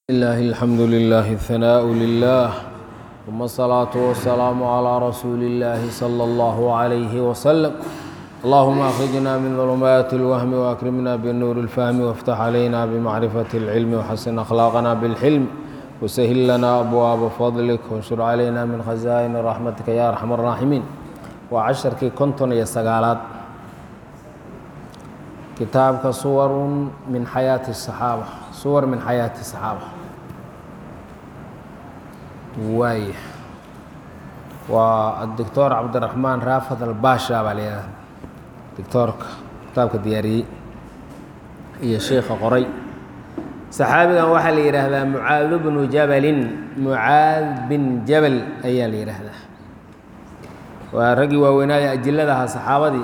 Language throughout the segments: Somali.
لله الحمد لله الثناء لله ثم الصلاة والسلام على رسول الله صلى الله عليه وسلم اللهم أخرجنا من ظلمات الوهم وأكرمنا بالنور الفهم وافتح علينا بمعرفة العلم وحسن أخلاقنا بالحلم وسهل لنا أبواب فضلك وانشر علينا من خزائن رحمتك يا أرحم الراحمين وعشركي كنتن يا سقالات kitaabka suwarun min xayaati الصaxaaba suwar min xayaati الصaxaaba waay waa adoctor cabdiraxmaan raafad albasha baa la yihahda doctoorka kitaabka diyaariyey iyo sheikha qoray saxaabigan waxaa la yidhaahdaa mucaad bnu jabalin mucaad bin jabal ayaa la yidhaahdaa waa raggii waaweynaaye ajiladaha saxaabadii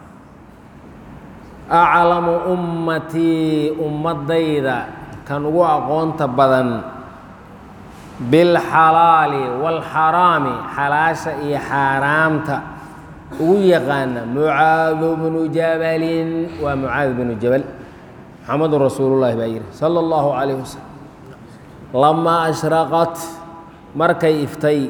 aclamu ummatii ummadayda kan ugu aqoonta badan bilxalaali waalxaraami xalaasha iyo xaaraamta ugu yaqaana mucaadu bnu jabalin waa mucaad bnu jabal maxamedun rasuulullahi baa yidhi sala allahu calayh wasalam lamaa ashraqat markay iftay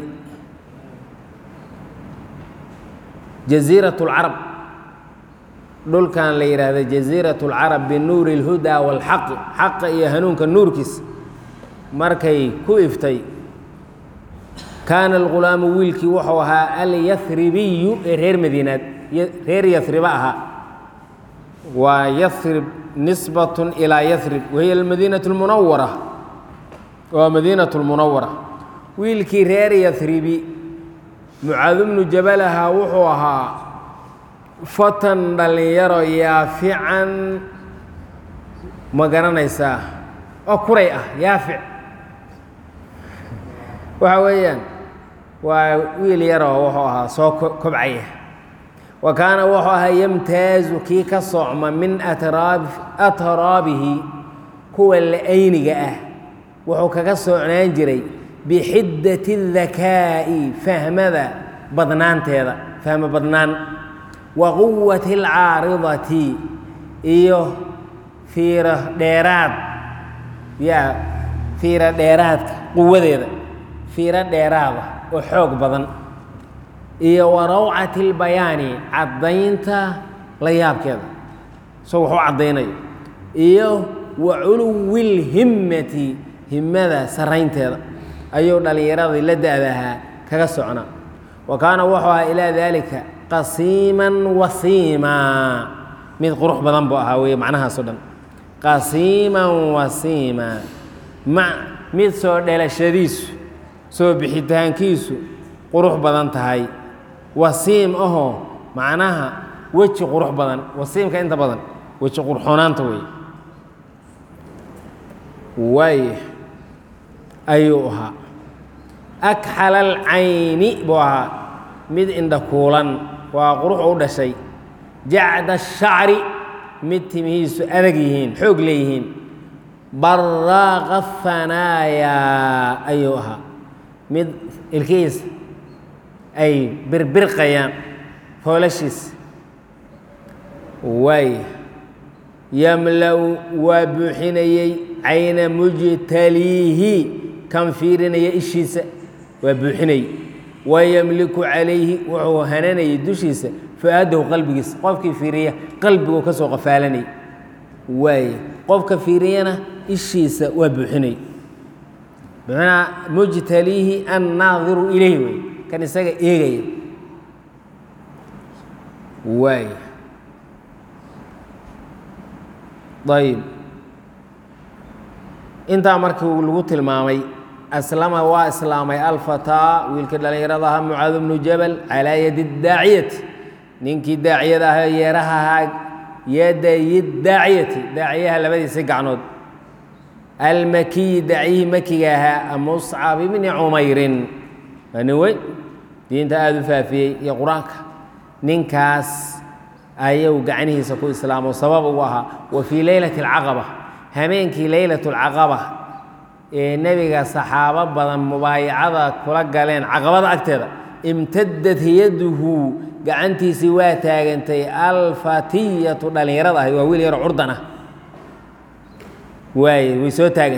jasiirat اlcarab dhulkan la yidhaahda jasiirat اlcarab binuuri اlhudaa wاlxaqi xaqa iyo hanuunka nuurkiisa markay ku iftay kaana alghulaamu wiilkii wuxuu ahaa alyahribiyu ee reer madiinaad reer yahriba ahaa waa yahrib nisbat ilaa yahrib wahiya almadiinaة اlmunawara waa madiinaة اlmunawara wiilkii reer yahribi mucaad bnu jabal ahaa wuxuu ahaa fatan dhallinyaro yaafican ma garanaysaa oo kuray ah yaafic waxa weeyaan waa wiil yaroo wuxuu ahaa soo kobcaya wa kaana wuxuu ahaa yamtaazu kii ka socma min atraab atraabihi kuwa la-ayniga ah wuxuu kaga socnaan jiray bixiddati اdakaa'i fahmada badnaanteeda fahmo badnaan wa quwati alcaaridati iyo fiiro dheeraad yaa fiiro dheeraadka quwadeeda fiiro dheeraada oo xoog badan iyo wa rawcati اlbayaani caddaynta la yaabkeeda isagoo waxu caddaynayo iyo wa culuwi اlhimmati himmada saraynteeda ayuu dhallinyaradii la da-dahaa kaga socnaa wa kaana wuxuu ahaa ilaa daalika qasiiman wasiimaa mid qurux badan buu ahaa weye macnahaasoo dhan qasiiman wasiima ma mid soo dhelashadiisu soo bixitaankiisu qurux badan tahay wasiim ahoo macnaha weji qurux badan wasiimka inta badan weji qurxoonaanta wey waay ayuu ahaa akxala alcayni buu ahaa mid indha kuulan waa qurux u dhashay jacda ashacri mid timihiisu adag yihiin xoog leeyihiin baraaqa hanaayaa ayuu ahaa mid ilkihiisa ay birbirqayaan foolashiisa waay yamla-u waa buuxinayey cayna mujtaliihi kan fiirinaya ishiisa waa buuxinayey wayamliku calayhi wuxuu hananayay dushiisa fu-aadahu qalbigiisa qofkii fiiriya qalbiguu ka soo qafaalanay waaye qofka fiiriyana ishiisa waa buuxinay bimacnaa mujtaliihi annaadiru ilayh wey kan isaga eegaya waaye ayb intaa markii lagu tilmaamay aslama waa islaamay alfataa wiilkii dhallinyarada ahaa mucaad bnu jabal calaa yadi daaciyati ninkii daaciyada ahaa yeeraha ahaa yadayi daaciyati daaciyaha labadiisa gacnood almakiyi daaciyihii makiga ahaa muscab ibni cumayrin waa nin weyn diinta aada u faafiyey iyo qur-aanka ninkaas ayuu gacnihiisa ku islaamo sabab ugu ahaa wa fii leylati alcaqaba hameenkii leylat alcaqaba ee nebiga saxaabo badan mubaayacada kula galeen caqabada agteeda imtadad yaduhu gacantiisii waa taagantay alfatiyatu dhallinyarada ahayd waa wiil yaro curdan ah waay way soo taagantay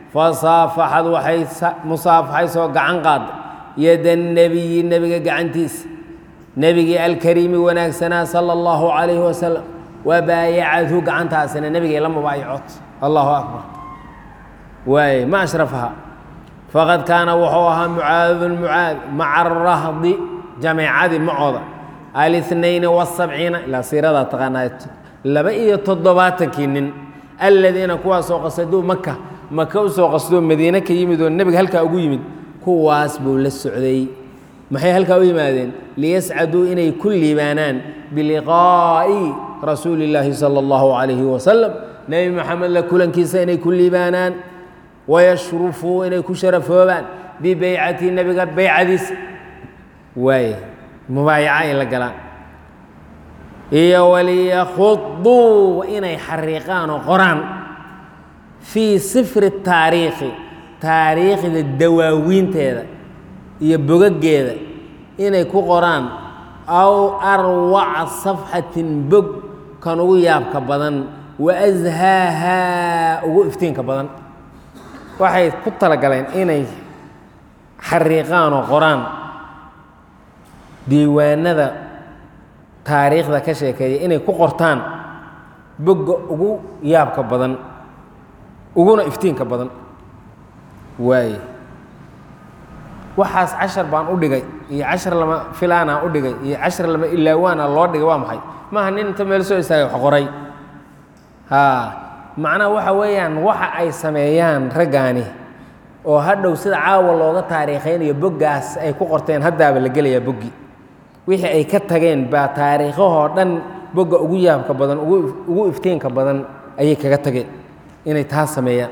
fasaafaxad waxay musaafaxaysoo gacan qaadday yada nebiyi nebiga gacantiisa nebigii alkariimi wanaagsanaa sala allahu calayhi wasalam wabaayacadhu gacantaasina nebigay la mubaayacot allahu akbar waaye ma ashrafaha faqad kaana wuxuu ahaa mucaadun mucaad maca arahdi jameecadii macooda alinayn wasabciina ilaa siiradaa taqaanaa laba iyo toddobaatankii nin aladiina kuwaasoo qasaduu maka maka u soo qasdoo madiine ka yimid oo nebiga halkaa ugu yimid kuwaas buu la socday maxay halkaa u yimaadeen liyascaduu inay ku liibaanaan biliqaa'i rasuuli illaahi sala allahu calayhi wasalam nebi moxamed la kulankiisa inay ku liibaanaan wayashrufuu inay ku sharafoobaan bibeycati nebiga beycadiisa waaye mubaayaca ay la galaan iyo waliyakhuduu inay xariiqaan oo qoraan fii sifri taariikhi taariikhda dawaawiinteeda iyo bogageeda inay ku qoraan aw arwaca safxatin bog kan ugu yaabka badan wa ashaahaa ugu iftiinka badan waxay ku talagaleen inay xariiqaan oo qoraan diiwaanada taariikhda ka sheekeeya inay ku qortaan bogga ugu yaabka badan uguna iftiinka badan waaye waxaas cashar baan u dhigay iyo cashar lama filaanaa u dhigay iyo cashar lama ilaawaana loo dhigay waa maxay maaha nin inta meel soo istaagay wax qoray haa macnaha waxa weeyaan waxa ay sameeyaan raggaani oo hadhow sida caawa looga taariikhaynayo boggaas ay ku qorteen haddaaba la gelayaa boggi wixii ay ka tageen baa taariikhahoo dhan bogga ugu yaabka badan ugu iftiinka badan ayay kaga tageen inay taa sameeyaan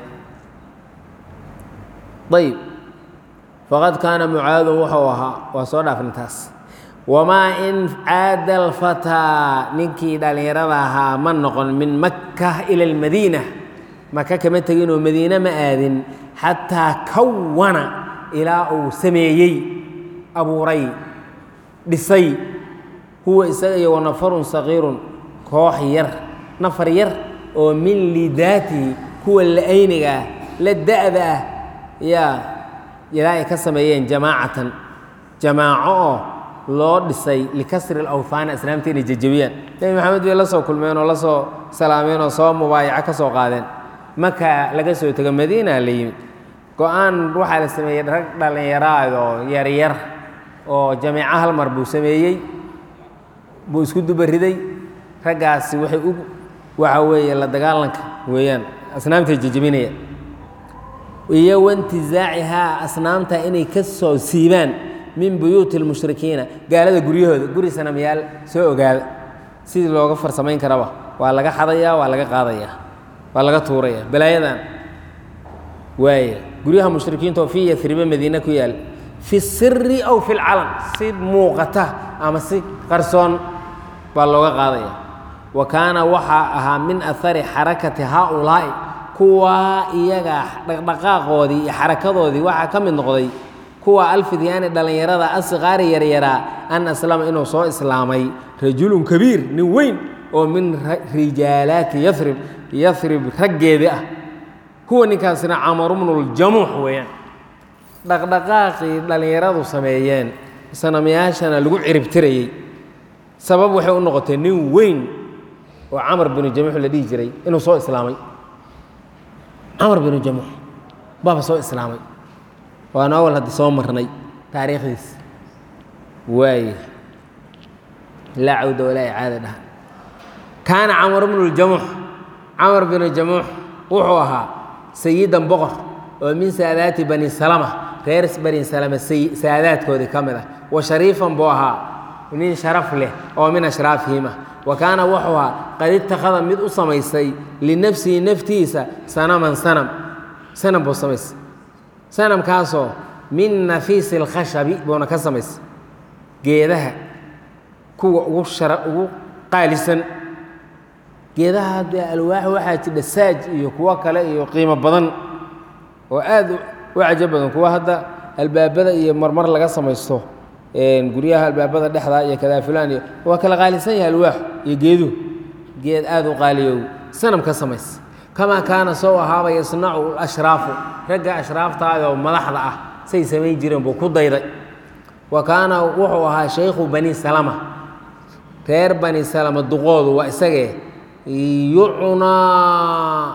ayb faqad kaana mucaadun wuxuu ahaa waa soo dhaafna taas wamaa in caada alfataa ninkii dhallinyarada ahaa ma noqon min makka ila almadiina maka kama teginoo madiine ma aadin xataa kawana ilaa uu sameeyey abuuray dhisay huwa isaga iyo wanafarun sagiirun koox yar nafar yar oo min lidaatihi kuwa la-ayniga ah la da-da ah yaa ilaa ay ka sameeyeen jamaacatan jamaaco oo loo dhisay likasri alawhaani asnaamta inay jejebiyaan nebi maxamed bay la soo kulmeen oo la soo salaameen oo soo mubaayaco ka soo qaadeen maka laga soo tego madiina la yimid go-aan waxaa la sameeyey rag dhallinyaraad oo yaryar oo jameeco hal mar buu sameeyey buu isku dubariday raggaasi waxay u waxa weeye la dagaalanka weeyaan asnaamtay jejebinayaan iyo waintizaacihaa asnaamta inay ka soo siibaan min buyuuti اlmushrikiina gaalada guryahooda guri sanamyaal soo ogaada sidii looga farsamayn karaba waa laga xadayaa waa laga qaadayaa waa laga tuuraya balaayadan waaya guryaha mushrikiinta oo fii yaribe madiine ku yaal fi siri aw fi lcalan si muuqata ama si qarsoon baa looga qaadaya wa kaana waxaa ahaa min ahari xarakati haaulaa'i kuwaa iyaga dhaqdhaqaaqoodii iyo xarakadoodii waxaa ka mid noqday kuwa alfidyaani dhallinyarada asqaari yaryaraa an aslama inuu soo islaamay rajulun kabiir nin weyn oo min rijaalaati yarib yarib raggeedii ah kuwa ninkaasina camaru bnuljamuux weeyaan dhaqdhaqaaqii dhallinyaradu sameeyeen sanamyaashana lagu ciribtirayey sabab waxay u noqotay nin weyn oo camar binu jamuux la dhihi jiray inuu soo islaamay camar binu jamuux baaba soo islaamay waanu awal hadda soo marnay taariikhdiis waay laa cawda walaa icaada dhaha kaana camar bnu ljamuux camar binu jamuux wuxuu ahaa sayidan boqor oo min saadaati bani salama reer bani salama saadaadkoodii ka mid ah wa shariifan buu ahaa nin sharaf leh oo min ashraafihim ah wa kaana wuxuu ahaa qad itakhada mid u samaysay linafsihi naftiisa sanaman sanam sanam buu samaysay sanamkaasoo min nafiisi اlkhashabi buuna ka samaysay geedaha kuwa ugu shara ugu qaalisan geedaha dee alwaax waxaa jidha saaj iyo kuwo kale iyo qiimo badan oo aad u cajo badan kuwa hadda albaabada iyo marmar laga samaysto guryaha albaabada dhexda iyo kadaafilaan iyo waa kala qaalisan yahay alwaaxu iyo geeduhu geed aad u qaaliyow sanam ka samaysa kamaa kaana sow ahaaba yasnacu ashraafu ragga ashraaftaada oo madaxda ah say samayn jireen buu ku dayday wa kaana wuxuu ahaa shaykhu bani salama reer bani salama duqoodu waa isagee yucnaa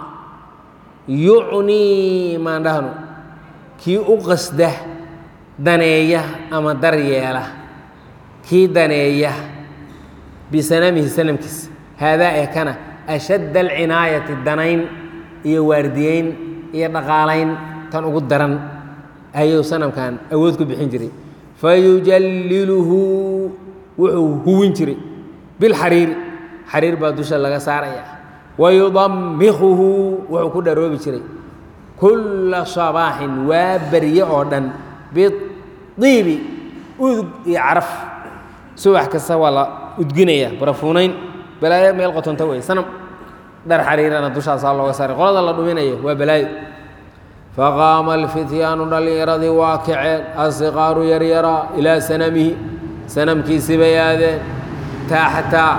yucnii maan dhahno kii u qasda daneeya ama daryeela kii daneeya bisanamihi sanamkiisa haadaa ee kana ashadda alcinaayati danayn iyo waardiyeyn iyo dhaqaalayn tan ugu daran ayuu sanamkan awood ku bixin jiray fayujalliluhu wuxuu huwin jiray bilxariiri xariir baa dusha laga saaraya wayudamikuhu wuxuu ku dharoobi jiray kulla sabaaxin waa berye oo dhan bidiibi udug iyo caraf subax kasta waa la udginaya barafuunayn balaayo meel qotonta wey sanam dhar xariirana dushaasaa looga saaray qolada la dhuminayo waa balaayo faqaama alfityaanu dhallinyaradii waa kaceen asiqaaru yaryaraa ilaa sanamihi sanamkiisii bay aadeen taaxtaa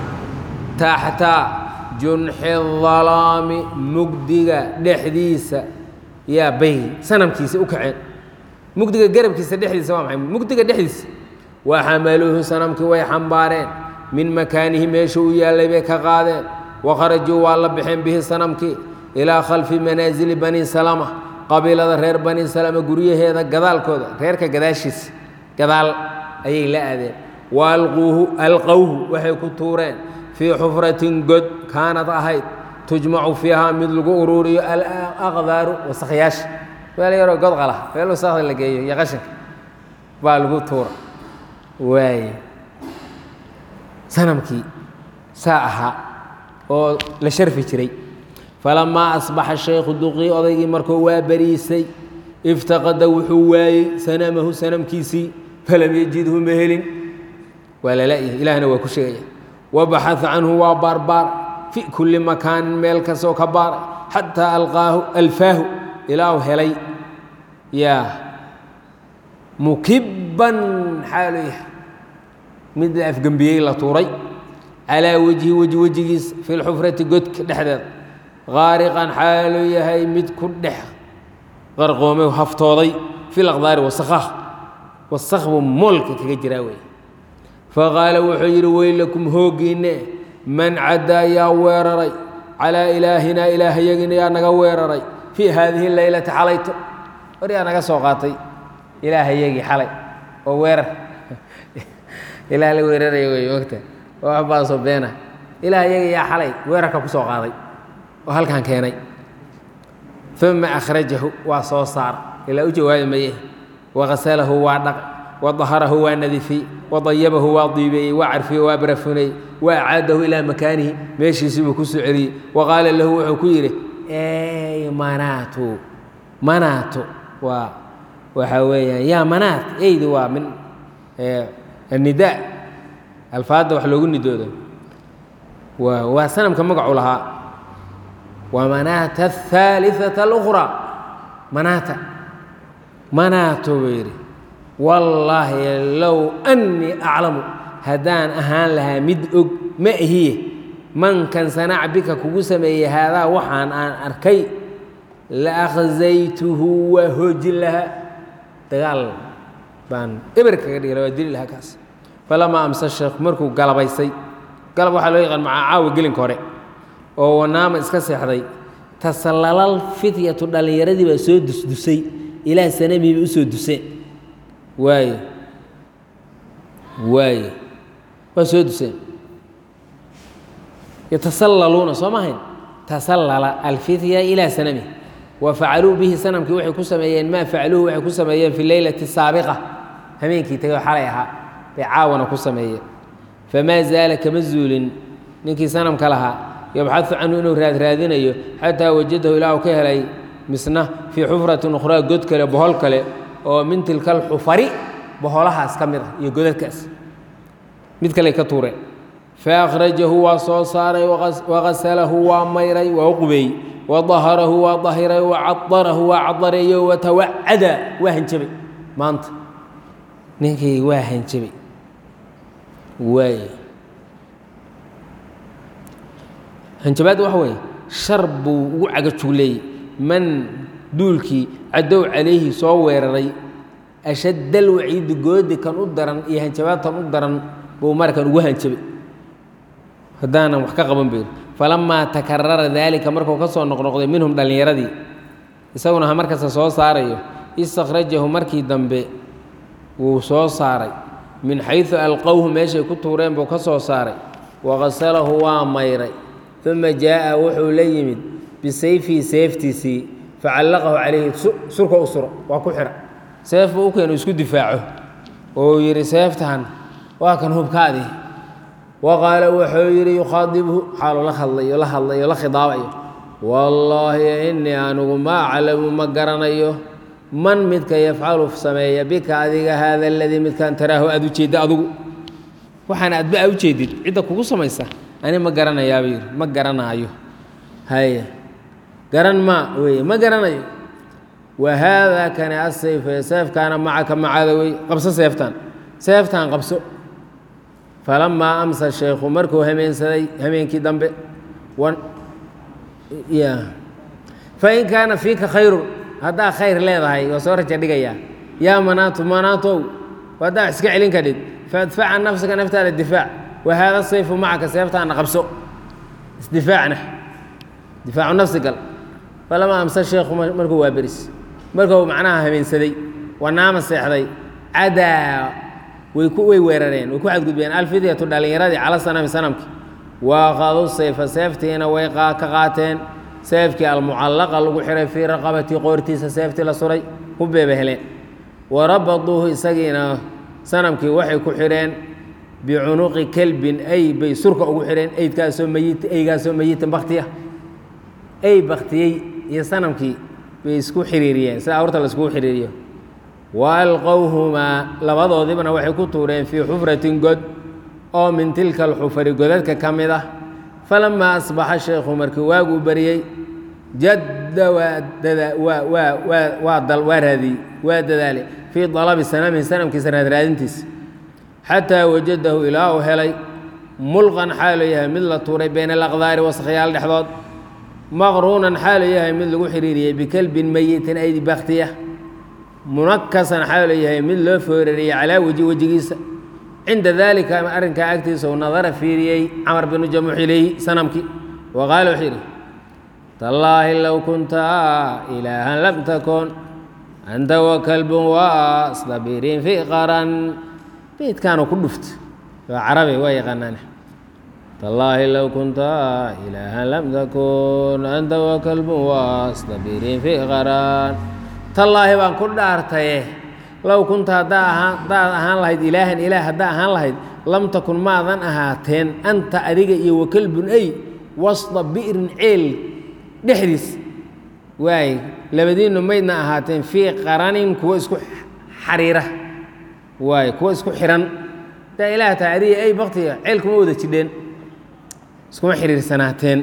taxta junxi dalaami mugdiga dhexdiisa yaa bay sanamkiisa u kaceen mugdiga garabkiisa dhexdiisa waa maxay mugdiga dhexdiisa waxamaluuhu sanamkii way xambaareen min makaanihi meesha uu yaallay bay ka qaadeen wakharajuu waa la baxeen bihi sanamkii ilaa khalfi manaasili bani salama qabiilada reer bani salama guryaheeda gadaalkooda reerka gadaashiisa gadaal ayay la aadeen wa alquuhu alqowhu waxay ku tuureen fii xufratin god kaanad ahayd tujmacu fiiha mid lagu uruuriyo alaqdaaru wasakyaasha meel yaroo god qala meel wasakda la geeyo iyo qashinka baa lagu tuura waaye sanamkii saa ahaa oo la sharfi jiray falamaa asbaxa shaykhu duqii odaygii markuu waa bariisay iftaqada wuxuu waayey sanamahu sanamkiisii falam yajidhu ma helin waa lalayahay ilahna waa ku sheegaya wabaxaa canhu waa baarbaar fi kulli makaanin meel kastoo ka baaray xataa alqaahu alfaahu ilaahu helay yaa mukibban xaalu yahay mid la afgembiyey la tuuray calaa wejhi weji wejigiis fi lxufrati godka dhexdeeda qaariqan xaaluu yahay mid ku dhex qarqoomay haftooday fi laqdaari wasakhaah wasakh buu moolka kaga jiraa wey faqaala wuxuu yidhi weylakum hooggiinne man caddaa yaa weeraray calaa ilaahinaa ilaahayagina yaa naga weeraray fii haadihi leylati xalayto war yaa naga soo qaatay ilaahayagii xalay oo weerar ilaah la weeraraya wey ogta oo waxbaasoo beena ilaahayagii yaa xalay weerarka ku soo qaaday oo halkan keenay uma akhrajahu waa soo saar ilaa u jawaabi maye wakasalahu waa dhaq wadaharahu waa nadifiyey wadayabahu waa diibeeyey waa carfiyey waa barafunayey wa acaadahu ilaa makaanihi meeshiisii buu ku soo celiyey wa qaala lahu wuxuu ku yidhi ey manaatu manaatu waa waxaa weeyaan yaa manaat eydi waa min annidaa alfaadda wax loogu nidoodo waa waa sanamka magacu lahaa wa manaata ahaaliثata اlأkhraa manaata manaato buu yidhi wallaahi low annii aclamu haddaan ahaan lahaa mid og ma ahiye mankan sanac bika kugu sameeyey haadaa waxaan aan arkay la akhzaytuhu waa hoojin lahaa dagaal baan eber kaga dhigla waa dili lahaa kaas falamaa amse sheekh markuu galabaysay galab waxaa loo yaqaan macaa caawa gelinka hore oo wanaama iska seexday tasallalal fityatu dhallinyaradii baa soo dusdusay ilaa sanamii bay u soo duseen waaye waaye waa soo duseen yatasallaluuna soo mahayn tasallala alfitya ilaa sanami wa facaluu bihi sanamkii waxay ku sameeyeen maa facaluuhu waxay ku sameeyeen fi leylati saabiqa habeenkii tagay oo xalay ahaa bay caawana ku sameeyeen famaa zaala kama zuulin ninkii sanamka lahaa yabxadu canhu inuu raadraadinayo xataa wajadahu ilaahu ka helay misna fii xufratin ukhraa god kale bohol kale oo min tilka alxufari boholahaas ka mid ah iyo godadkaas mid kale ka tuureen faakhrajahu waa soo saaray wakasalahu waa mayray waa u qubeeyey wadaharahu waa dahiray wacadarahu waa cadareeyo watawacada waa hanjabay maanta ninkii waa hanjabay waay hanjabaadda waxa weeye shar buu ugu cagajugleeyey man duulkii cadow calayhi soo weeraray ashaddal waciidi goodi kan u daran iyo hanjabaadtan u daran buu markan ugu hanjabay haddaanan wax ka qaban bayr falamaa takarara daalika markuu ka soo noqnoqday minhum dhallinyaradii isaguna ha markasta soo saarayo istakhrajahu markii dambe wuu soo saaray min xaysu alqowhu meeshay ku tuureen buu ka soo saaray waqasalahu waa mayray uma jaa'a wuxuu la yimid bisayfihi seeftiisii facallaqahu calayhi surka u suro waa ku xidha seef buu u keenu isku difaaco oo yidhi seeftan waa kan hubkaadii wa qaala wuxuu yidhi yukhaadibhu xaaluu la hadlayo la hadlayo la khidaabayo wallaahi innii anigu ma aclamu ma garanayo man midka yafcalu sameeya bika adiga haada aladii midkaan taraahu aad u jeedda adugu waxaana adba aa u jeedid cidda kugu samaysa ani ma garanayaaba yidhi ma garanaayo haye garan maa weye ma garanayo wa haadaa kani asayf ee seefkaana macaka macada wey qabso seeftaan seeftaan qabso falamaa amsa sheekhu markuu hameensaday hameenkii dambe fain kaana fiika khayrun haddaa khayr leedahay waa soo raja dhigayaa yaa manaatu manaatow haddaa wax iska celin kadhid faadfaca nafsaka naftaada difaac wa haada sayfu macaka seeftaana qabso isdifaacna difaacu nafsi gal falamaa amsa sheekhu markuu waa beris markuu macnaha habeensaday wanaama seexday cadaa way ku way weerareen way ku xadgudbeen alfidyatu dhallinyaradii cala sanami sanamki waaqadu sayfa seeftiina way ka qaateen seefkii almucallaqa lagu xihay fii raqabatii qoortiisa seeftii la suray ku beeba heleen wa rabaduuhu isagiina sanamkii waxay ku xidheen bicunuqi kelbin ay bay surka ugu xidheen eydkaasoo meyit eygaasoo meyitan baktiya ey baktiyey iyo sanamkii bay isku xiriiriyeen sida awrta la iskugu xiriiriyo wa alqowhumaa labadoodibna waxay ku tuureen fii xufratin god oo min tilka alxufari godadka ka mid ah falamaa asbaxa sheekhu markii waaguu baryey jadda waa raadiyey waa dadaalay fii dalabi sanamihi sanamkiisa raadraadintiisa xataa wajadahu ilaa uu helay mulqan xaaluu yahay mid la tuuray bayna alaqdaari waskhiyaal dhexdood maqruunan xaaluu yahay mid lagu xiriiriyey bikelbin meyitin ay baktiya munakasan xaaluu yahay mid loo foorariyey calaa weji wejigiisa cinda daalika arrinkaa agtiisa uu nadara fiiriyey camar binu jamuux ilayhi sanamkii wa qaala wuxuu yidhi tallaahi low kunta ilaahan lam takun anta wa kalbun wasdabirin fi qaran beydkaanu ku dhuft waa carabi waa yaqaanaane tallaahi low kunta ilaahan lam takun anta wa kalbun wasdabirin fi qaran tallaahi baan ku dhaartaye low kunta haddaa ahaan haddaad ahaan lahayd ilaahan ilaah haddaa ahaan lahayd lam takun maadan ahaateen anta adiga iyo wakalbun ey wasda bi'rin ceel dhexdiis waay labadiinnu maydna ahaateen fii qaranin kuwa isku xariira waay kuwa isku xihan haddaa ilaah tahay adiga ey baktiga ceel kuma wada jidheen iskuma xiriirsanaateen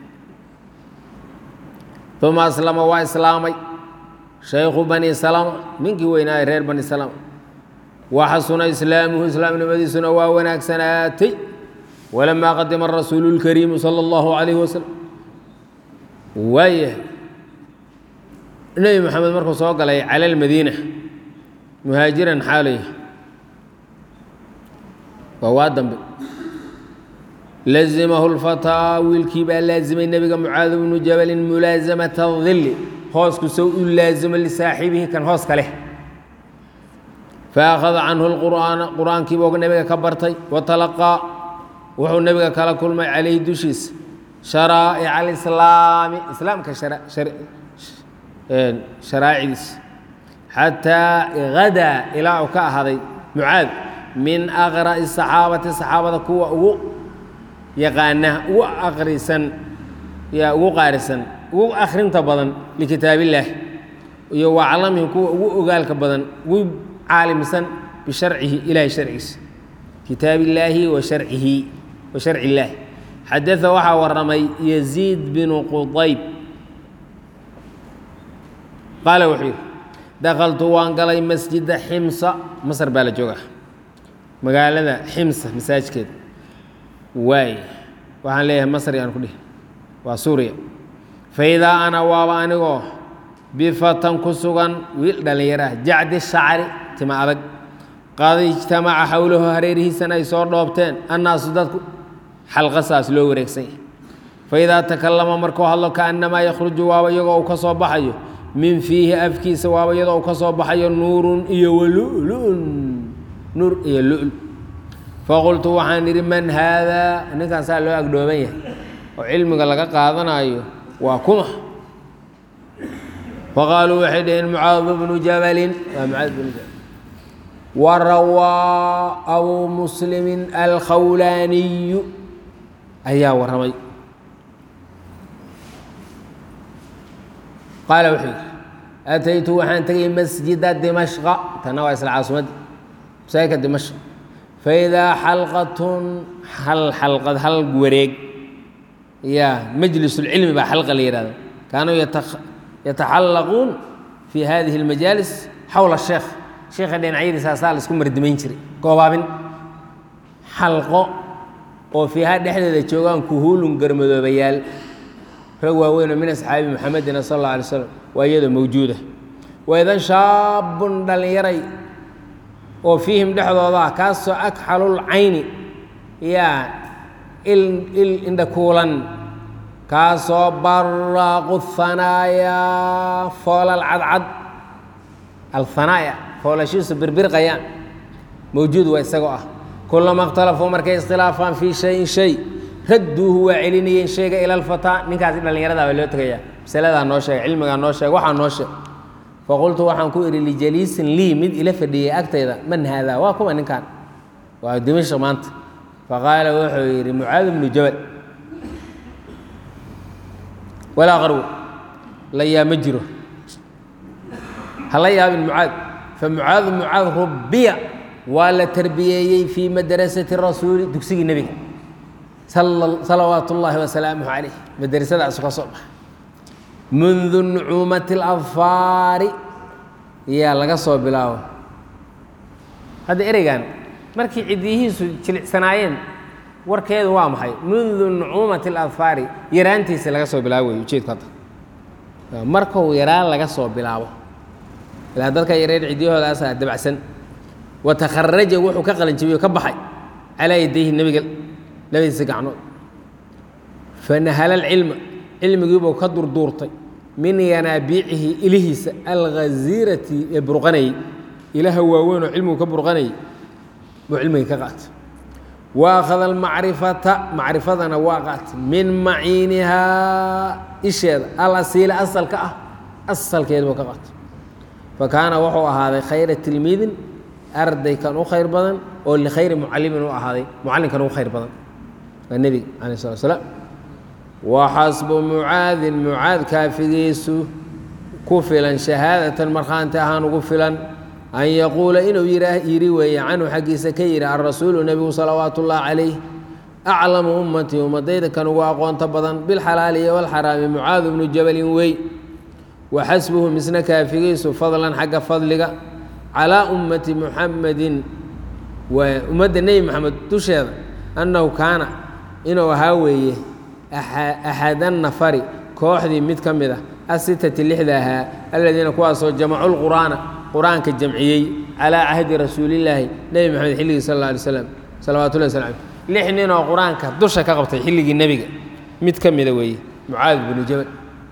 uma aslama waa islaamay shaykhu bani salama ninkii weynaaye reer bani salama waxasuna islaamuhu islaamnimadiisuna waa wanaagsanaatay walamaa qadima rasuulu اlkariimu salى اllahu calayhi wasalam waayahay nebi moxamed markuu soo galay cala almadiina muhaajiran xaalaya waa waa dambe lazimahu lfataa wiilkii baa laazimay nebiga mucaad bnu jabalin mulaasamata dilli hoosku sow u laazimo lisaaxibihi kan hooska leh faakhada canhu lqur'aana qur-aankiibuu nebiga ka bartay watalaqaa wuxuu nebiga kala kulmay calayhi dushiisa sharaa'ic alislaami islaamka sharaa'icdiisa xataa hadaa ilaa uu ka ahaaday mucaad min aqra'i saxaabati saxaabada kuwa ugu yaqaana ugu aqrisan yaa ugu qaarisan ugu akhrinta badan likitaabillaah iyo waclamihim kuwa ugu ogaalka badan ugu caalimsan bisharcihi ilahay sharcigiisa kitaabillaahi wa sharcihi wa sharci illaahi xadaa waxaa waramay yaziid binu qudayb qaala wuxuu yidhi dakhaltu waan galay masjida ximsa masar baa la joogaa magaalada ximsa masaajkeeda waay waxaan leeyahay masri aan ku dhihi waa suuriya faidaa ana waaba anigoo bifatan ku sugan wiil dhallinyaro ah jacdi shacri tima adag qad ijtamaca xowlahu hareerihiisana ay soo dhoobteen annaasu dadku xalqasaas loo wareegsan yahay faidaa takallama markuu hadlo kaannamaa yakhruju waaba iyagoo uu ka soo baxayo min fiihi afkiisa waaba iyadoo uu ka soo baxayo nuurun iyo walulun nuur iyo lul faqultu waxaan idhi man haadaa ninkan saa loo agdhooban yahay oo cilmiga laga qaadanayo waa kuma faqaaluu waxay dhaheen mucaad bnu jabalin waa mucaad bnu jabal warawaa abuu muslimin alkhawlaaniyu ayaa warramay qaala wuxuu yidhi ataytu waxaan tegay masjida dimashqa tanna waa isla caasimadda masaajidka dimashq faidaa xalqatun hal xalqad hal wareeg ya majlisulcilmi baa xalqa la yihahda kaanuu yataxallaquun fi hadihi اlmajaalis xowla sheekh sheekha dhinacyadiisa asaa la isku mardimayn jiray goobaabin xalqo oo fiiha dhexdeeda joogaan kuhuulun garmadoobayaal rag waaweynoo min asxaabi muxamedina sal alla alay slam waa iyadoo mawjuuda waidan shaabun dhallinyaray oo fiihim dhexdooda ah kaasoo akxalul cayni yaa il il indhakuulan kaasoo baraaqu hanaayaa foolal cadcad alhanaaya foolashiisu birbirqayaan mawjuud waa isagoo ah kulama اkhtalafuu markay iskhilaafaan fii shayin shay radduuhu waa celinayeen shayga ila alfataa ninkaasi dhallinyarada baa loo tegayaa masaladaa noo sheega cilmigaa noo sheega waxaa noo sheeg faqultu waxaan ku idhi lijaliisin lii mid ila fadhiyey agtayda man haadaa waa kuwa ninkan waa dimashq maanta faqaala wuxuu yidhi mucaad bnu jabal walaa qarwo la yaa ma jiro hala yaabin mucaad famucaadu mucaad rubiya waa la tarbiyeeyey fii madrasati rasuuli dugsigii nebiga salawaat ullaahi wasalaamuh calayh madrasadaasu ka soo baxa mundu nucuumati اladfaari yaa laga soo bilaabo hadda ereygan markii ciddiyihiisu jilicsanaayeen warkeedu waa maxay mundu nucuumati اladfaari yaraantiisa laga soo bilaabo wey ujeedku hadda markuu yaraan laga soo bilaabo ilaa dadka yareer ciddiyahoodaasa dabacsan watakharaja wuxuu ka qalanjabiyey o ka baxay calaa yadayhi nebiga labadiisa gacnood fanahala alcilma cilmigiibuu ka durduurtay min yanaabiicihi ilihiisa alghaziirati ee burqanayey ilaha waaweyn oo cilmigu ka burqanayay buu cilmigii ka qaatay wa akhada almacrifata macrifadana waa qaatay min maciinihaa isheeda alasiila asalka ah asalkeeda buu ka qaatay fa kaana wuxuu ahaaday khayra tilmiidin arday kan u khayr badan oo likhayri mucalimin u ahaaday mucallinkan ugu khayr badan waa nebiga calayh slat slaam waxasbu mucaadin mucaad kaafigiisu ku filan shahaadatan markhaanti ahaan ugu filan an yaquula inuu yidhi weeye canhu xaggiisa ka yidhi alrasuulu nebigu salawaatu ullahi calayh aclamu ummatii ummadayda kan ugu aqoonto badan bilxalaali iyo walxaraami mucaadu bnu jabalin wey waxasbuhu misna kaafigiisu fadlan xagga fadliga calaa ummati muxamedin waa ummadda nebi moxamed dusheeda annahu kaana inuu ahaa weeye axadan nafari kooxdii mid ka mid ah asitati lixda ahaa aladiina kuwaasoo jamacu lqur'aana qur-aanka jamciyey calaa cahdi rasuulillaahi nebi moxamed xilligii sal alla alay slam salawatullahi sl lix nin oo qur-aanka dusha ka qabtay xilligii nebiga mid ka mida weeye mucaad binu jabal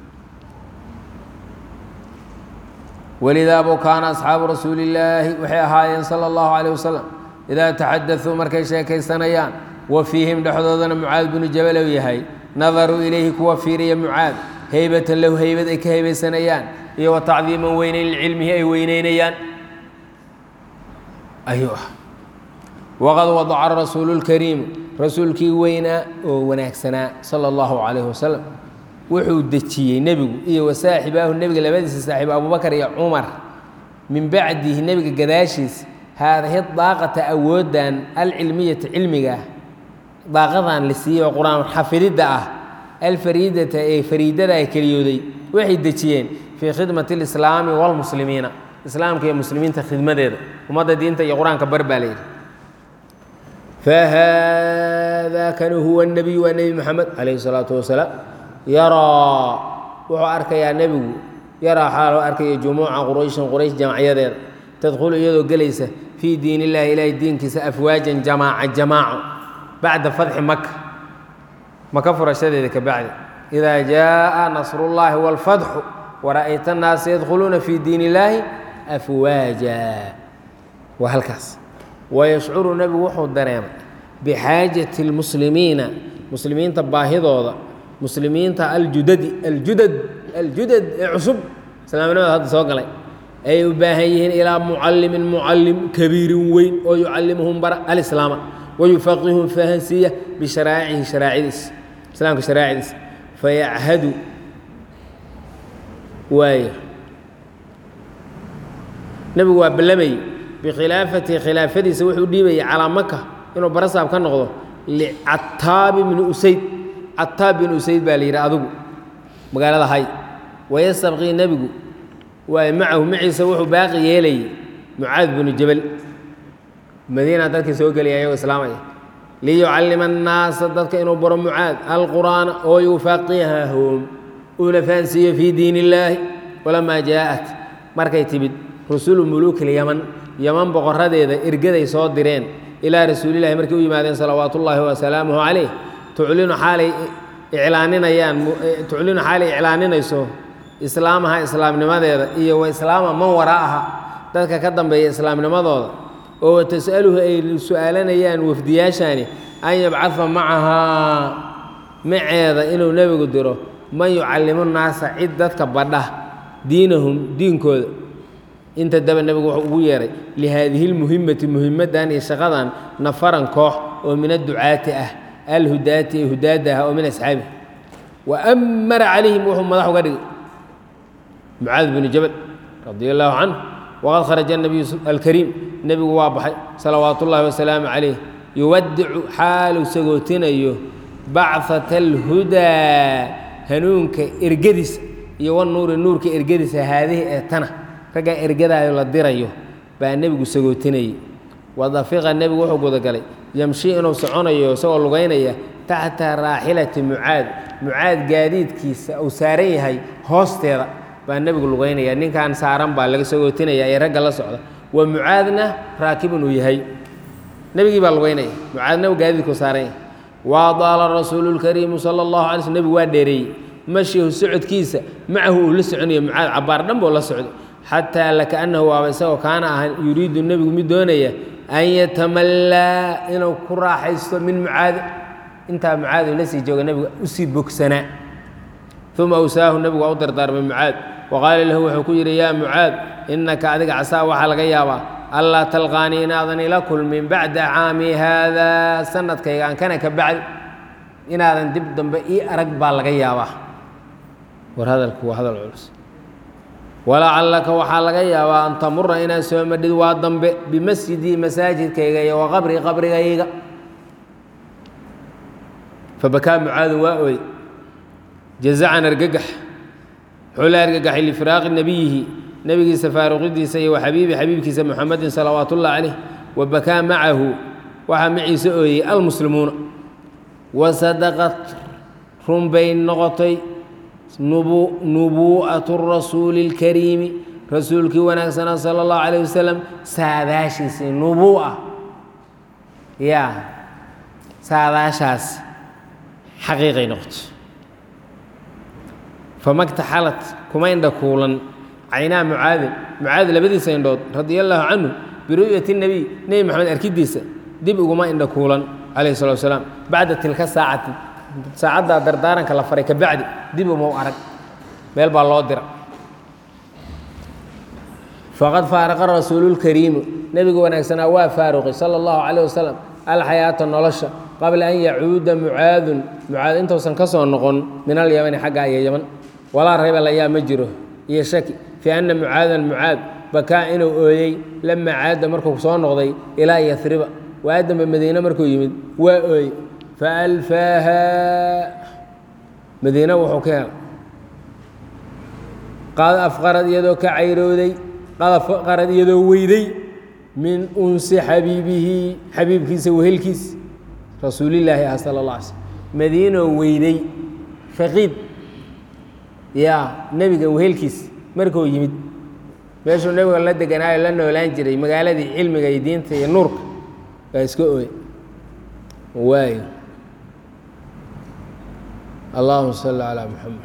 walidaa buu kaana asxaabu rasuuli illaahi waxay ahaayeen sala allahu calayh wasalam idaa taxadaثuu markay sheekaysanayaan wa fiihim dhexdoodana mucaad binu jabal ou yahay nadaruu ilayhi kuwa fiiriya mucaad heybatan lahu heybad ay ka heybeysanayaan iyo wa tacdiiman weyneyn licilmihi ay weyneynayaan ayuu ah waqad wadaca rasuulu lkariimu rasuulkii weynaa oo wanaagsanaa sala allahu calayh wasalam wuxuu dejiyey nebigu iyo wa saaxibaahu nebiga labadiisa saaxiib abubakar iyo cumar min bacdihi nebiga gadaashiis haadahi daaqata awooddan alcilmiyata cilmiga ah daaqadan la siiyey oo qur-aan xafididda ah alfariidata ee fariidada ay keliyooday waxay dejiyeen fii khidmati alislaami waalmuslimiina islaamka iyo muslimiinta khidmadeeda ummadda diinta iyo qur-aanka bar baa layidhi fahada kani huwa nebiyu waa nebi moxamed calayhi salaatu wasalaam yaraa wuxuu arkayaa nebigu yaraa xaaloo arkaya jumuuca qurayshin quraysh jamacyadeeda tadkhulu iyadoo gelaysa fii diin illaahi ilaahay diinkiisa afwaajan jamaaca jamaaco bacda fatxi maka maka furashadeeda ka bacdi idaa jaaa nasrullaahi waalfatxu wara'ayta annaasa yadkhuluuna fii diin illaahi afwaaja waa halkaas wayashcuru nebigu wuxuu dareemay bixaajati اlmuslimiina muslimiinta baahidooda muslimiinta aljudadi aljudad aljudad ee cusub islaamnimada hadda soo galay ay u baahan yihiin ilaa mucallimin mucallim kabiirin weyn oo yucallimuhum bara alislaama wayufaqihum fahansiiya bisharaaicihi sharaacidiis islaamka sharaacidiis fayachadu waayo nebigu waa ballamayey bikhilaafatihi khilaafadiisa wuxuu dhiibayay calaa maka inuu barasaab ka noqdo licataabi bni usayd cataab bin usayd baa la yidhi adigu magaalada hay wayastabqii nebigu waay macahu maciisa wuxuu baaqi yeelayay mucaad binu jabal madiina dadkii soo gelaya ayagoo islaamaya liyucallima annaasa dadka inuu baro mucaad alqur'aana oo yufaqihahum uuna fahansiiyo fii diin illaahi walamaa jaa'at markay timid rusulu muluuki lyaman yaman boqoradeeda ergaday soo direen ilaa rasuulillahi markay u yimaadeen salawaatu ullaahi wasalaamuhu calayh tuclinu xaalay iclaaninayaan tuclinu xaalay iclaaninayso islaamaha islaamnimadeeda iyo wa islaama man waraa'aha dadka ka dambeeya islaamnimadooda oo wa tas'aluhu ay su-aalanayaan wafdiyaashaani an yabcadfa macahaa maceeda inuu nebigu diro man yucallimu nnaasa cid dadka badha diinahum diinkooda inta daba nebigu wuxuu ugu yeehay lihaadihi lmuhimati muhimaddan iyo shaqadan nafaran koox oo min adducaati ah alhudaati ee hudaada ah oo min asxaabi wa amara calayhim wuxuu madax uga dhigay mucaad binu jabal radia allaahu canhu waqad kharaja nabiyu alkariim nebigu waa baxay salawaatu ullaahi wasalaamu calayh yuwadicu xaalu sagootinayo bacata alhudaa hanuunka ergadiisa iyo wanuuri nuurka ergadiisa haadihi ee tana raggaa ergadaayo la dirayo baa nebigu sagootinayey wadafiqa nebigu wuxuu gudagalay yamshi inuu soconayo isagoo lugaynaya taxta raaxilati mucaad mucaad gaadiidkiisa uu saaran yahay hoosteeda baa nebigu lugaynaya ninkan saaran baa laga sagootinaya ee ragga la socda wa mucaadna raakibun uu yahay nebigii baa lugaynaya mucaadna gaadiidkuu saaran yahay waadaala rasuulu lkariimu sala allahu alay slm nebigu waa dheereeyey mashihu socodkiisa macahu uu la soconayo mucaad cabbaar dhan buu la socday xataa lakaannahu waaba isagoo kaana ahan yuriidu nebigu mid doonaya an yatamallaa inuu ku raaxaysto min mucaadi intaa mucaad uu la sii jooga nebiga usii bogsanaa uma awsaahu nebigu waa u dardaarmay mucaad wa qaala lahu wuxuu ku yidhi yaa mucaad innaka adiga casaa waxaa laga yaabaa allaa talqaanii inaadan ila kulmin bacda caami haadaa sanadkayga aan kana ka bacdi inaadan dib dambe ii arag baa laga yaabaa war hadalku waa hadal culus walacallaka waxaa laga yaabaa an tamura inaad soo madhid waa dambe bimasjidii masaajidkayga iyo wa qabrii qabrigayga fabakaa mucaadu waa ooy jazacan argagax wuxuu la argagaxay lifiraaqi nebiyihi nebigiisa faaruqidiisa iyo wa xabiibi xabiibkiisa muxamedin salawaat ullah calayh wa bakaa macahu waxaa maciise ooyey almuslimuuna wa sadaqad run bay noqotay nubuu'atu rasuuli اlkariimi rasuulkii wanaagsanaa sala اllahu calayh wasalam saadaashiisii nubuu'a yaa saadaashaas xaqiiqay noqoto famaktaxalat kuma indha kuulan caynaa mucaadin mucaad labadiisa indhood radia allaahu canhu biru'yati nebiy nebi moxamed arkidiisa dib uguma indha kuulan calayh salatu wasalaam bacda tilka saacati saacaddaa dardaaranka la faray ka bacdi dib uma u arag meel baa loo dira faqad faaraqa rasuululkariimu nebiga wanaagsanaa waa faaruqay sala allahu calayh wasalam alxayaata nolosha qabla an yacuuda mucaadun mucaad intuusan ka soo noqon min alyamani xagga iyo yaman walaa rayba layaa ma jiro iyo shaki fii anna mucaadan mucaad bakaa inuu ooyey lama caada markuu soo noqday ilaa yasriba waa dambe madiine markuu yimid waa ooyey faalfaaha madiine wuxuu ka helay qad afqarad iyadoo ka cayrooday qad afqarad iyadoo weyday min unsi xabiibihi xabiibkiisa wehelkiis rasuulillaahi ah sala اllah alay slm madiinoo weyday faqiid yaa nebiga wehelkiis markuu yimid meeshuu nebiga la deganaayo la noolaan jiray magaaladii cilmiga iyo diinta iyo nuurka waa iska ooy waayo allahuma salli calaa muxamed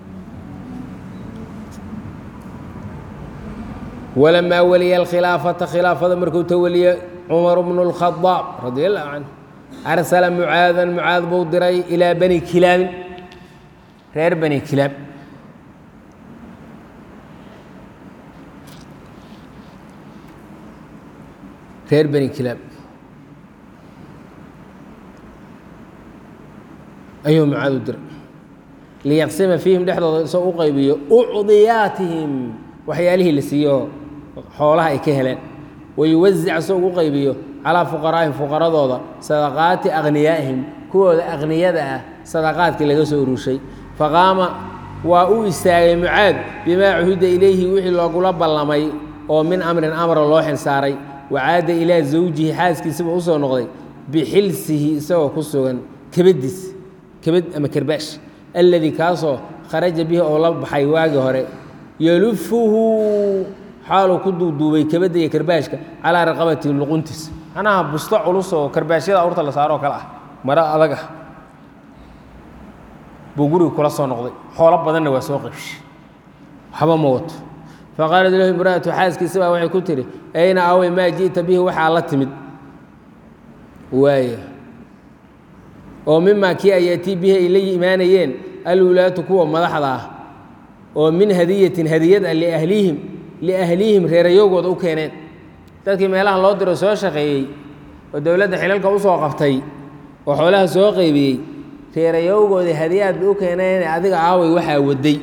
walamaa waliya alkhilaafata khilaafada markuu tawaliye cumar bnu اlkhadaab radi allahu canhu arsala mucaadan mucaad buu diray ilaa bani kilaabin reer bani kilaab reer bani kilaab ayuu mucaad u diray liyaqsima fiihim dhexdooda isagoo u qaybiyo ucdiyaatihim waxyaalihii la siiyo xoolaha ay ka heleen wayuwasic isagoo u qaybiyo calaa fuqaraa'ihim fuqaradooda sadaqaati akhniyaa'ihim kuwooda akhniyada ah sadaqaadkii laga soo urushay faqaama waa u istaagay mucaad bimaa cuhida ilayhi wixii loogula ballamay oo min amrin amra loo xilsaaray wacaada ilaa zawjihi xaaskiisaba u soo noqday bixilsihi isagoo ku sugan kebadiis kebad ama kerbaash alladii kaasoo kharaja bihi oo la baxay waagii hore yalufuhu xaaluu ku duuduubay kebadda iyo karbaashka calaa raqabati luquntiis manaha busto culus oo karbaashyada awrta la saaro oo kale ah maro adag ah buu guriga kula soo noqday xoolo badanna waa soo qaybshay waxba ma wato faqaalat lahu imra'atu xaaskiisa baa waxay ku tihi ayna awey maa ji'ta bihi waxaa la timid waaya oo mimaa kii ayaatii bihi ay la imaanayeen alwulaatu kuwa madaxda ah oo min hadiyatin hadiyad ah liahlihim liahlihim reerayowgooda u keeneen dadkii meelaha loo diro soo shaqeeyey oo dowladda xilalka u soo qabtay oo xoolaha soo qaybiyey reerayowgooda hadiyaad bay u keeneen adiga aaway waxaa waday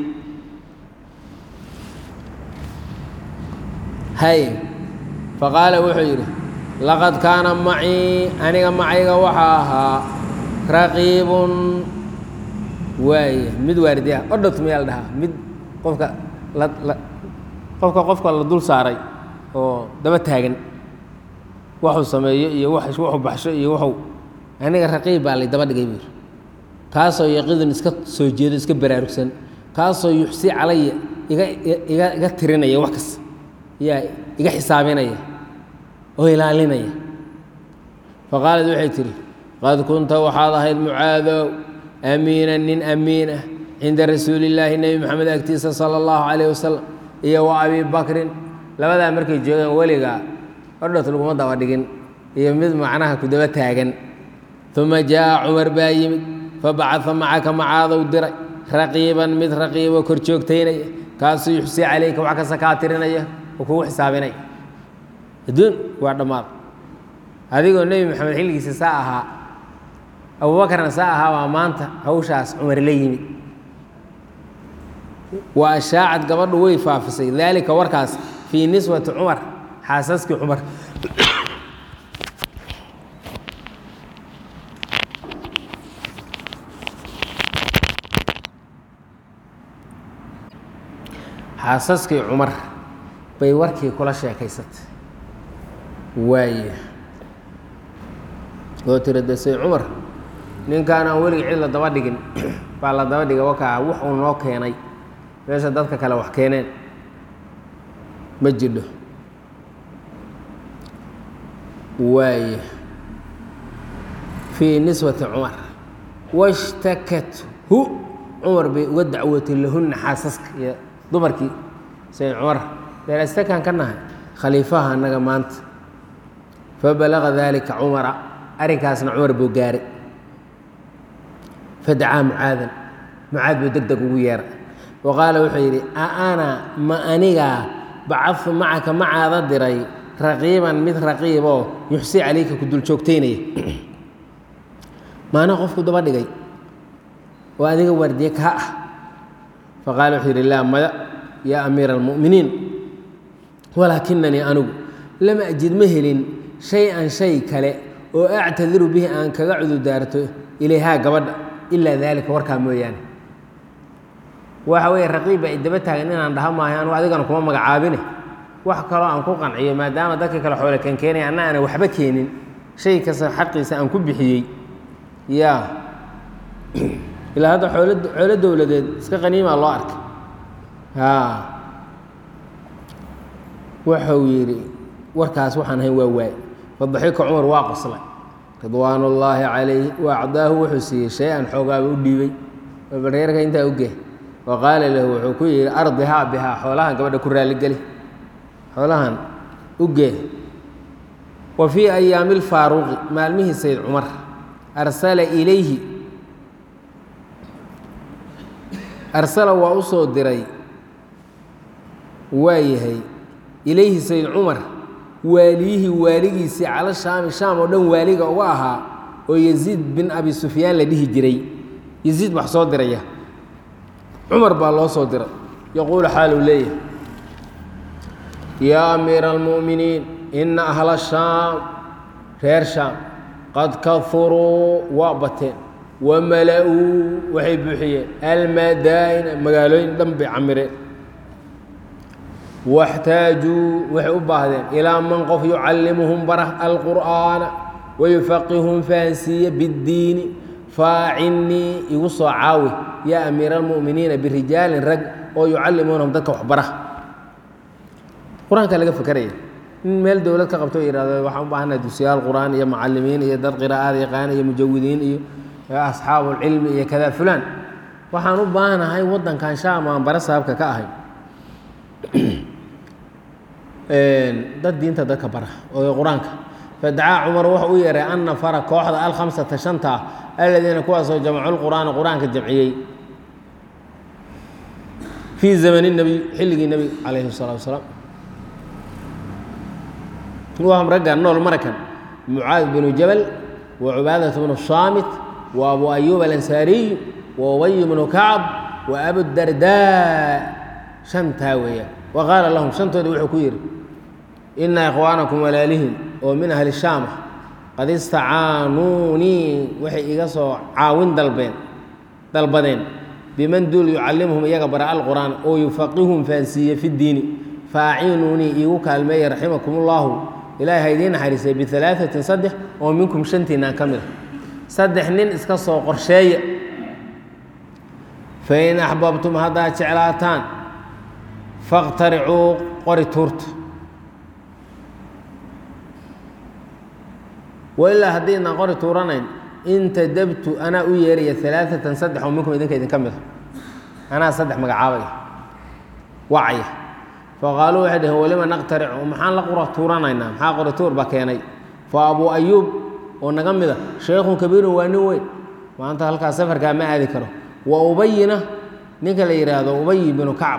hay faqaala wuxuu yidhi laqad kaana macii aniga macayga waxaa ahaa raqiibun waaya mid waardi ah odhot miyaa la dhahaa mid qofka la la qofka qofka la dul saaray oo daba taagan waxuu sameeyo iyo wuxuu baxsho iyo wuxuu aniga raqiib baa lay daba dhigay buu yidhi kaasoo yaqidun iska soo jeedo iska baraarugsan kaasoo yuxsi calaya iga iga iga tirinaya wax kasta yaa iga xisaabinaya oo ilaalinaya faqaalad waxay tihi qad kunta waxaad ahayd mucaadow amiinan nin amiin ah cinda rasuuli illaahi nebi moxamed agtiisa sala allahu calayh wasalam iyo wa abi bakrin labadaa markay joogeen weligaa odhot laguma daba dhigin iyo mid macnaha ku daba taagan uma jaa'a cumar baa yimid fabacaa macaka macaadow diray raqiiban mid raqiibo kor joogtaynaya kaasuu yuxsi calayka wax kasta kaa tirinaya oo kugu xisaabinaya adduun waa dhammaad adigoo nebi moxamed xilligiisa saa ahaa abuubakarna saa ahaa baa maanta hawshaas cumar la yimid wa ashaacad gabadhu way faafisay daalika warkaas fii niswati cumar xaasaskii cumar xaasaskii cumar bay warkii kula sheekaysatay waaya oo tiri desay cumar ninkaan aan weligii cid la daba dhigin baa la daba dhigay wakaa wax uu noo keenay meesha dadka kale wax keeneen ma jidho waaya fii niswati cumar washtakathu cumar bay uga dacwootay lahunna xaasaska iyo dumarkii sayd cumar deelastakaan ka nahay khaliifaha annaga maanta fabalaga daalika cumara arrinkaasna cumar buu gaaray fadacaa mucaadan mucaad buu deg deg ugu yeeray wa qaala wuxuu yidhi a ana ma anigaa bacadtu macaka macaada diray raqiiban mid raqiiboo yuxsi calayka ku dul joogtaynaya maana qofku daba dhigay oo adiga waardiye kaa ah faqaala wuxuu yidhi laa maya yaa amiira almu'miniin walaakinanii anigu lama ajid ma helin shay-an shay kale oo actadiru bihi aan kaga cududaarto ilayhaa gabadha ilaa daalika warkaa mooyaane waxa weeye raqiibba ay daba taagan inaan dhaha maayo anugu adigana kuma magacaabine wax kaloo aan ku qanciyo maadaama dadka kale xoole kan keenaya anna aana waxba keenin shay kasta xaqiisa aan ku bixiyey yaa ilaa hadda xoolo xoolo dowladeed iska qaniimaa loo arkay haa wuxuu yidhi warkaas waxaan ahayn waa waay fadaxika cumar waa qoslay ridwaan ullaahi calayh wa acdaahu wuxuu siiyey shay-an xoogaaba u dhiibay bareerka intaa uge wa qaala lahu wuxuu ku yidhi ardihaa bihaa xoolahan gabadha ku raaligeli xoolahan ugee wa fii ayaami lfaaruqi maalmihii sayd cumar arsala ilayhi arsala waa u soo diray waa yahay ilayhi sayd cumar waaliyihii waaligiisii cala shaami shaam oo dhan waaliga uga ahaa oo yaziid bin abi sufyaan la dhihi jiray yaziid wax soo diraya cumar baa loo soo diray yaquulu xaaluu leeyahay yaa amiira almu'miniin ina ahla shaam reer shaam qad kahuruu waa bateen wamala-uu waxay buuxiyeen almadaa'ina magaalooyin dhan bay camireen waxtaajuu waxay u baahdeen ilaa man qof yucallimuhum bara alqur'aana wayufaqihum fahansiiya biddiini faacinnii igu soo caawi yaa amiira almu'miniina birijaalin rag oo yucallimuunahum dadka waxbara qur-aanka laga fekeraya in meel dowlad ka qabto o yihahdo waxaan u baahana dugsiyaal qur'aan iyo macallimiin iyo dad qiraa'ada yaqaan iyo mujawidiin iyo asxaabulcilmi iyo kada fulaan waxaan u baahanahay waddankan shaam aan bara saabka ka ahay dad diinta dadka bara oo qur-aanka fadacaa cumar wuxuu u yeeray an nafara kooxda alkhamsata shanta ah aladiina kuwaasoo jamcu lqur'aana qur-aanka jamciyey fii zamani nebiy xilligii nebiga calayhi الsalatu wasalaam wahum ragga nool marakan mucaad binu jabal wa cubaadat bnu saamit wa abu ayuub alansaariy wa ubay bnu kacb wa abudardaa shantaa weeyaan wa qaala lahum shantooda wuxuu ku yidhi ina ikhwaanakum walaalihin oo min ahli shaam ah qad istacaanuunii waxay iga soo caawin dalbeen dalbadeen biman duul yucallimuhum iyaga bara alqur'aan oo yufaqihum fahansiiye fi ddiini faacinuunii iigu kaalmeeya raximakum ullahu ilaahay ha idiin naxariisay bialaaثatin saddex oo minkum shantiinaan ka mid a saddex nin iska soo qorsheeya fain axbabtum haddaad jeclaataan faاqtaricuu qori tuurta wailaa haddiidnaan qori tuuranayn intadabtu anaa u yeeraya alaaثatan saddex oo minkum idinka idinka mid a anaa saddex magacaabaya wacaya faqaaluu waxay dhaheen walima naqtaricu maxaan la qura tuuranaynaa maxaa qori tuur baa keenay fa abuu ayuub oo naga mida shaykhun kabiirun waa nin weyn maanta halkaas safarkaa ma aadi karo wa ubayina ninka la yidhaahdo ubayi binu kacab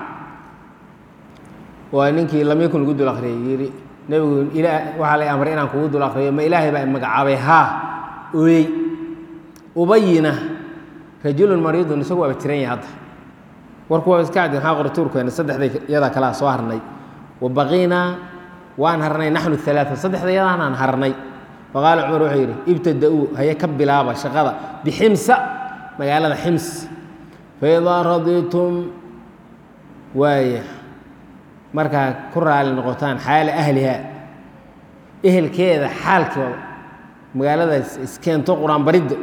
waa ninkii lamyakun lagu dul akriyay yidhi nebigu waxaa lay amray inaan kugu dul akriyo ma ilaahay baa magacaabay haa ooyey ubayina rajulun mariidun isagu waaba jiran yahay hadda warku waa iska cadin maxaa qori tuurkeena saddexday yadaa kalaa soo harnay wa baqiinaa waan harnay naxnu alaaa saddexda yadaanaan harnay faqaala cumar wuxuu yidhi ibtada-uu haye ka bilaaba shaqada biximsa magaalada xims faidaa raditum waaya markaa ku raali noqotaan xaala ahliha ehelkeeda xaalkooda magaaladaas iskeento qur-aan baridda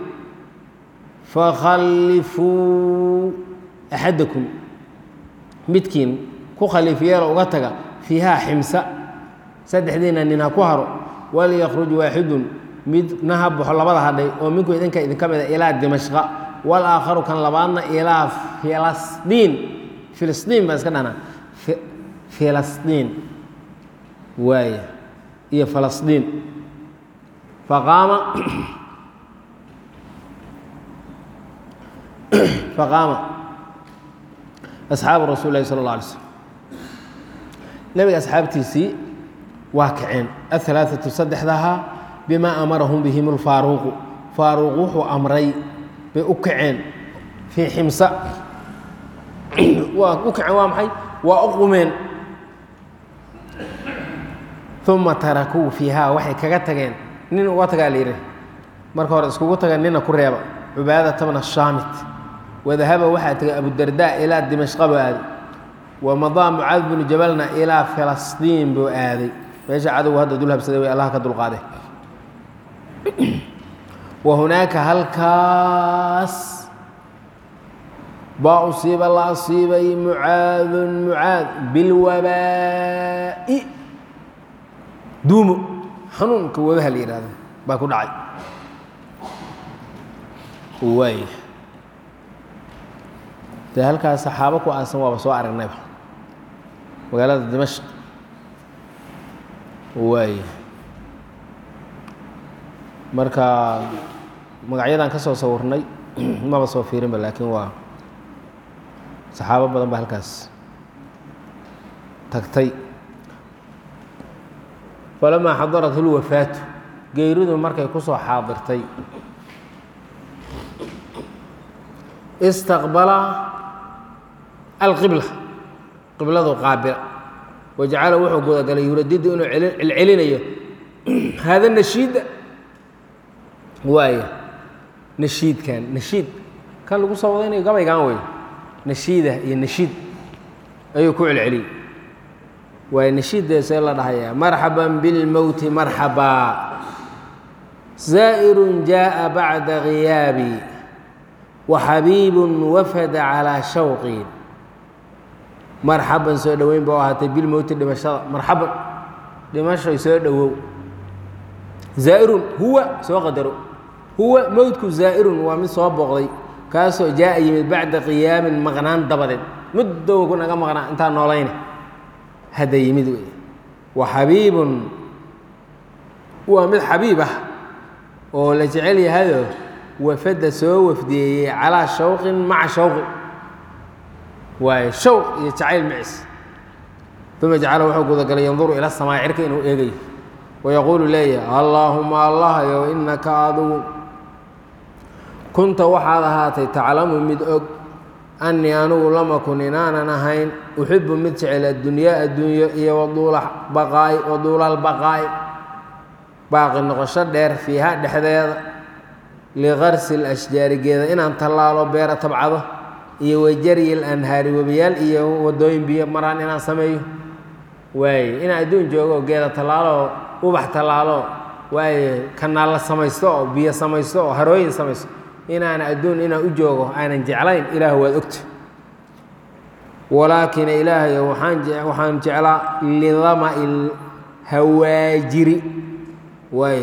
fakhallifuu axadakum midkiin ku khaliif yeelo uga taga fiihaa ximsa saddexdiina nin ha ku haro walyakhruj waaxidun midna ha baxo labada hadhay oo minku idinka idinka mida ilaa dimashqa walaakharu kan labaadna ilaa filasdiin filisdiin baan iska dhahnaa filasdiin waaya iyo falasdiin faqaama faqaama asxaabu rasuul lahi sala اlla alay slm nebiga asxaabtiisii waa kaceen ahalaaثatu saddexdahaa bimaa amarahum bihim اlfaaruuqu faaruuq wuxuu amray bay u kaceen fii ximsa waa u kaceen waa maxay waa u qumeen uma tarakuu fiihaa waxay kaga tageen nin uga tagaa la yidhi marka hore iskugu tageen nina ku reeba cubaadata bna shaamit wadahaba waxaa tegay abudardaa ilaa dimashqa buu aaday wamadaa mucaad binu jabalna ilaa filastiin buu aaday meesha cadowgu hadda dul habsaday way allah ka dulqaade wa hunaaka halkaas baa usiiba la asiibay mucaadun mucaad bilwabaa'i duumo xanuunka wabaha la yihahdo baa ku dhacay waay dee halkaas saxaabo ku aasan waaba soo aragnayba magaalada dimashq waay marka magacyadan ka soo sawirnay maba soo fiirinba laakiin waa saxaabo badan ba halkaas tagtay falamaa xadarat اlwafaatu geyridu markay ku soo xaadirtay istaqbala alqibla qibladu qaabila wajacala wuxuu gudagalay yuradidu inuu celcelinayo haada nashiida waaya nashiidkan nashiid kan lagu soo wadaynayo gabaygan wey nashiida iyo nashiid ayuu ku celceliyey waay nashiiddeesee la dhahayaa marxaban bilmowti marxabaa zaa'irun jaaءa bacda khiyaabi waxabiibun wafada calaa shawqi marxaban soo dhoweyn ba u ahaatay bilmowti dhimashada marxaban dhimashay soo dhowow zaa'irun huwa soo qadaro huwa mowtku zaa'irun waa mid soo booqday kaasoo jaa'a yimid bacda qiyaamin maqnaan dabadeed muddowa ku naga maqnaa intaa noolayna hadda yimid wey wa xabiibun waa mid xabiib ah oo la jecel yahayoo wafadda soo wafdiyeeyey calaa shawqin maca shawqin waayo shawq iyo jacayl macis uma jacala wuxuu gudagalay yanduru ila samaa cirka inuu eegayo wayaquulu leeyahay allaahuma allahayow innaka adugu kunta waxaad ahaatay taclamu mid og annii anugu lam akun inaanan ahayn uxibu mid jecel addunyaa adduunyo iyo waduula baqaa'i waduulalbaqaa'i baaqi noqosho dheer fiiha dhexdeeda likarsi lashjaarigeeda inaan tallaalo beera tabcado iyo wajaryi lanhaari webiyaal iyo wadooyin biyo maraan inaan sameeyo waaye inaan adduun joogo geeda tallaalo ubax tallaalo waaye kanaalla samaysto oo biyo samaysto oo harooyin samaysto inaan adduun inaan u joogo aanan jeclayn ilaah waad ogta walaakin ilaahayo waxaan jeclaa lidama'i lhawaajiri waaye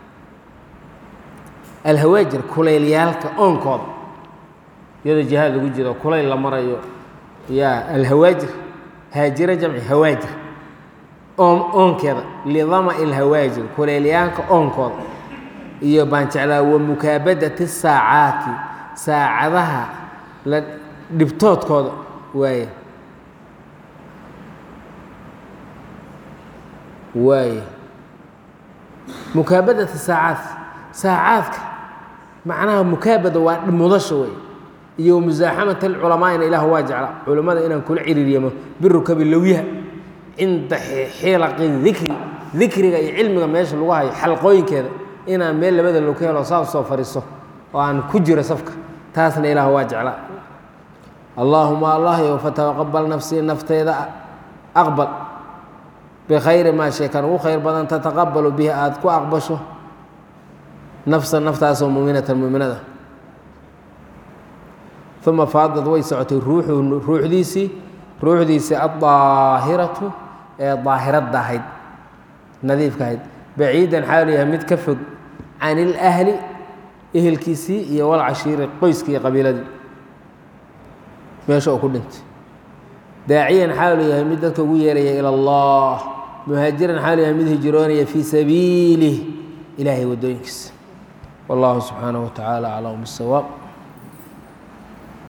alhawaajir kuleylyaalka oonkooda iyadoo jihaad lagu jiro kulayl la marayo yaa alhawaajir haajiro jamci hawaajir oon oonkeeda lidama'i lhawaajir kuleylyaalka oonkooda iyo baan jeclaa wa mukaabadati saacaati saacadaha la dhibtoodkooda waaye waaye mukaabadati saacaat saacaadka macnaha mukaabada waa mudasha wey iyo musaaxamat alculamaa'ina ilaah waa jecla culammada inaan kula ciriiryamo birukabi lowyaha cinda xilaqi dikri dikriga iyo cilmiga meesha lagu hayo xalqooyinkeeda inaan meel labada log ka helo saas soo fariiso oo aan ku jiro safka taasna ilaah waa jecla allaahuma allahyow fataqabal nafsii nafteyda aqbal bikhayri maa sheekan ugu khayr badan tataqabalu bihi aada ku aqbasho nafsa naftaasoo muminatan muminada uma faadad way socotay ruuxu ruuxdiisii ruuxdiisii addaahiratu ee daahirada ahayd nadiifka ahayd baciidan xaalu yahay mid ka fog can ilahli ehelkiisii iyo walcashiiri qoyskii qabiiladii meesha uu ku dhintay daaciyan xaalu yahay mid dadka ugu yeeraya ila allah muhaajiran xaalu yahay mid hijroonaya fii sabiilih ilaahay waddooyinkiisa wallahu subxaanaه wa tacaala aclam bisawaab